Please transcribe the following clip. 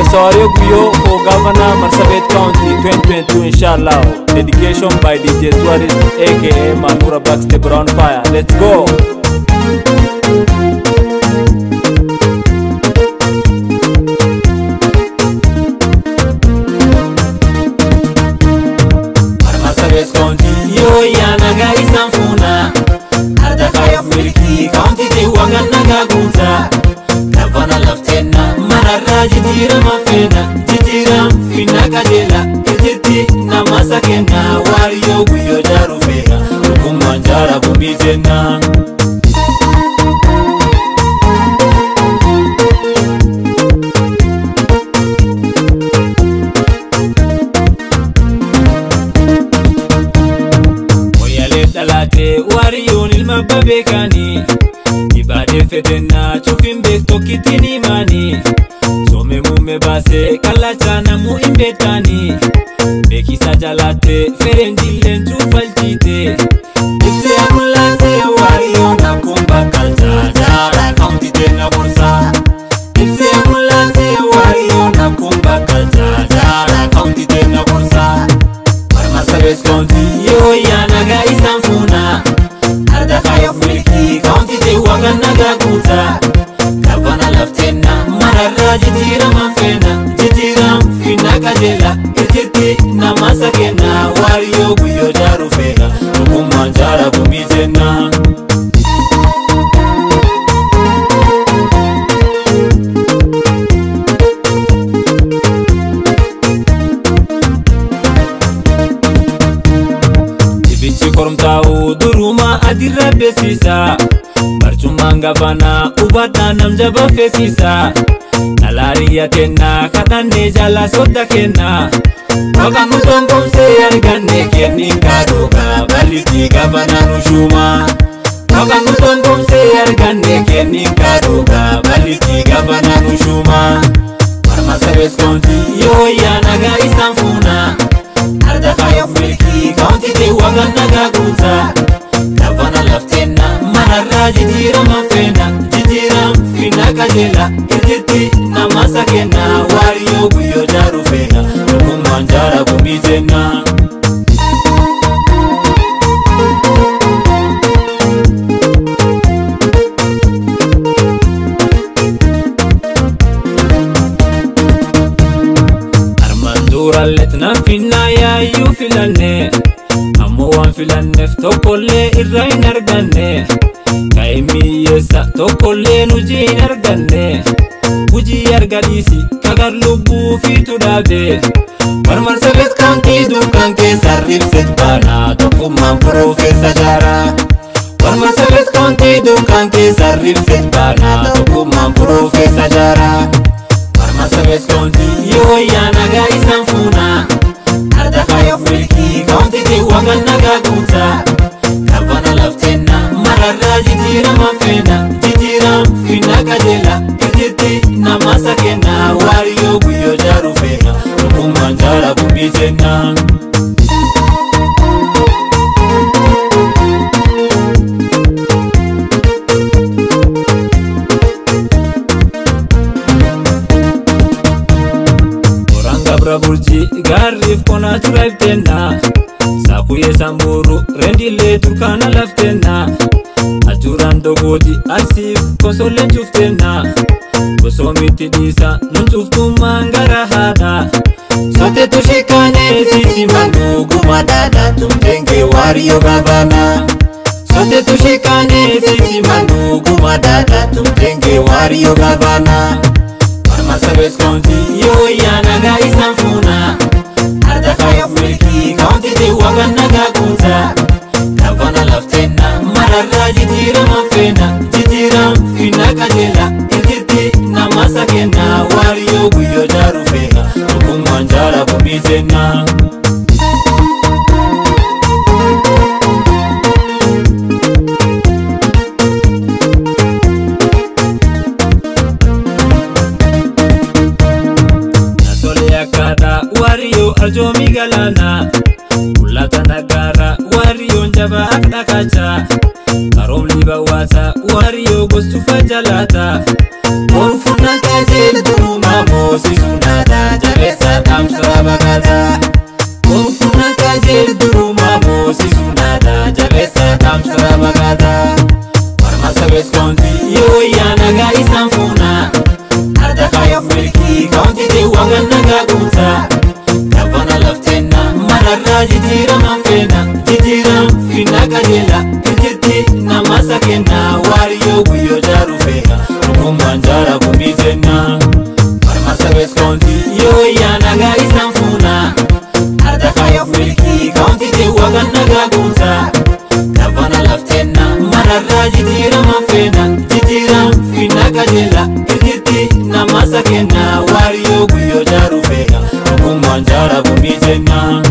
Sawario Guyo for Governor Marsabit County 2022 inshallah. Dedication by DJ Tourist aka Manura Backstep Brown Fire. Let's go! Marsabit County yoo yaanaga isaan fuuna Arda kaayoof milkii kaawunti teewwagan nagaa guutaa Gavana lafteenna manarraa jijjiirama feena jijjiiram finna qajeela irjitti namasa kenna waariyoo guyyoo jaaru feena dhugummaan jaara gumbii jenna. Moyaalee dhalaatee waariyoon ilma babeekaanii Ibaadee fedhennaa cufiin beektokkitiin himaanii Soome muummee baasee kallachaa namuu hin beektaanii Beekisa jalaattee fereen jilleen cuufalchiitee Ibsee mul'atee waariyoon akkuma bakkalchaa jaara kaawunti teenna gorsaa Ibsee mul'atee waariyoon akkuma bakkalchaa jaara kaawunti teenna gorsaa Marsabit County yoo yaanaga isaan fuuna Arda kaayoof milkii kaawunti teewwagan nagaa guutaa Gavana lafteenna manarraa jijjiirama feena jijjiiram finna qajeela irjitti namasa kenna waariyoo guyyoo jaaru feena dhugummaan jaara gumbii jenna. Dibichi koromtaa'u duruma adirra beeksisa Barcummaan gafanaa hubataa nam jaba feesisa Dhalaariya kenna kadhannee jala sodda kenna Waqa nu gongoomsee arganne kenni kaadhoga bal'itii gafanaa nu shuuma Waqa nu gongoomsee arganne kenni kaadhoga bal'itii gafanaa nu shuuma Marsabit County yoo yaanaga isaan fuuna Arda kaayoof milkii kaawunti teewwagan nagaa guutaa Gavana lafteenna manarraa jijjiirama feena jijjiiram finna qajeela irjitti namasa kenna waariyoo guyyoo jaaru feena dhugummaan jaara gumbii jenna. Armaan durallet nan finnaa yaayyuu filanne ammoo waan filanneef tokkollee irra hin arganne ka'e miyyeessa tokkollee hujii hin arganne hujii argadhiisi kagar lubbuu fiitu dhaabe Marsabit County duukaan keessa ribset baanaa tokkummaan piroofeessa jaaraa Marsabit County duukaan keessa ribset baanaa tokkummaan piroofeessa jaaraa Marsabit County yoo yaanaga isaan fuuna Arda kaayoof milkii kaawunti teewwagan nagaa guutaa Gavana lafteenna manarraa jijjiirama feena jijjiiram finna qajeela irjitti namasa kenna waariyoo guyyoo jaaru feena dhugummaan jaara gumbii jenna. Oraan gabra burjii gaarriif qonaa turaiftenna Saakuyee samburu rendillee turkaana laftenna Ajuuraan dogooti asiif kosolleen cuftenna Gosoomitti dhiisa nun cuftummaan gara haadha Soteetu shikaanee sisi manguu guma daadha tumtengee waariyoo gaafana Soteetu shikaanee sisi manguu guma daadha tumtengee waariyoo gaafana. Marsabit County yoo yaanaga isaan fuuna Arda kaayoof milkii kaawunti teewwagan nagaa guutaa Gavana lafteenna manarraa jijjiirama feena jijjiiram finna qajeela irjitti namasa kenna waariyoo guyyoo jaaru feena dhugummaan jaara gumbii jenna. Nasolee akkaadha waariyoo arjoomii galaana Mul'ata nagaara waariyoon jabaa akka dhakaachaa Qaroomni bawwaata waariyoo gostufa jalaata Oolfuun akka jeeltuu maamoo sisuun wagan nagaa guutaa Gabana lafteenna mararraa jijjiirama feena jijjiiram finna qajeela irjitti nama sakenna waariyyoo guyyoo jaaru feena dhugummaan jaara gumbii jenna Marma sabet kaunti yoo yaa nagaa isaan fuuna Arda kaya milkii kaunti te wagan nagaa guutaa Gabana lafteenna mararraa jijjiirama feena jijjiiram finna qajeela irjitti nama sakenna waariyyoo guyyoo jaaru feena dhugummaan jaara gumbii jenna